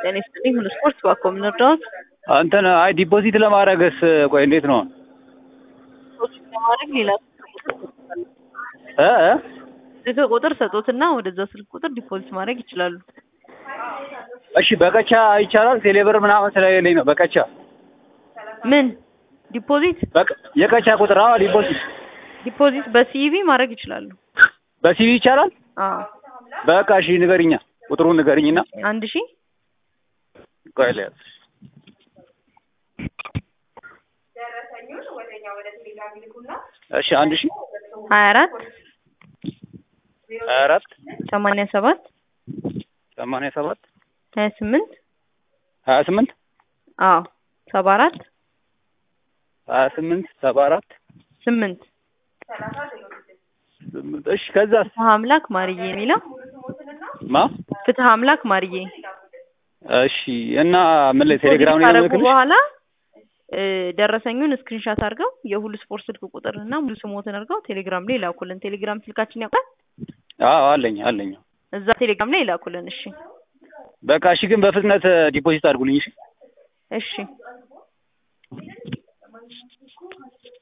ጤና ይስጥልኝ ሁሉ ስፖርት እባክዎ ምን ልርዳዎት? እንትን አይ ዲፖዚት ለማድረግስ ቆይ እንዴት ነው? ዲፖዚት ለማድረግ ሌላ እ እ ስልክ ቁጥር ሰጦትና ወደዛ ስልክ ቁጥር ዲፖዚት ማድረግ ይችላሉ። እሺ በቀቻ ይቻላል? ቴሌብር ምናምን ስለሌለኝ ነው በቀቻ ምን ዲፖዚት በቃ የቀቻ ቁጥር አዎ ዲፖዚት ዲፖዚት በሲቪ ማድረግ ይችላሉ። በሲቪ ይቻላል? አዎ በቃ እሺ ንገሪኛ ቁጥሩን ንገሪኝና አንድ ሺህ ቆይ ልያዝ እሺ አንድ ሺህ ሀያ አራት ሀያ አራት ሰማንያ ሰባት ሰማንያ ሰባት ሀያ ስምንት ሀያ ስምንት አዎ ሰባ አራት ሀያ ስምንት ሰባ አራት ስምንት ስምንት እሺ ከዛስ ፍትሀ አምላክ ማርዬ የሚለው ማ ፍትሀ አምላክ ማርዬ እሺ እና ምን ላይ ቴሌግራም ላይ ነው ካረጉ የምልክልሽ? በኋላ እ ደረሰኙን ስክሪንሻት አድርገው የሁሉ ስፖርት ስልክ ቁጥር እና ሙሉ ስሞትን አድርገው ቴሌግራም ላይ ይላኩልን። ቴሌግራም ስልካችን ያውቃል። አዎ አለኝ አለኝ እዛ ቴሌግራም ላይ ይላኩልን። እሺ በቃ እሺ ግን በፍጥነት ዲፖዚት አድርጉልኝ እሺ እሺ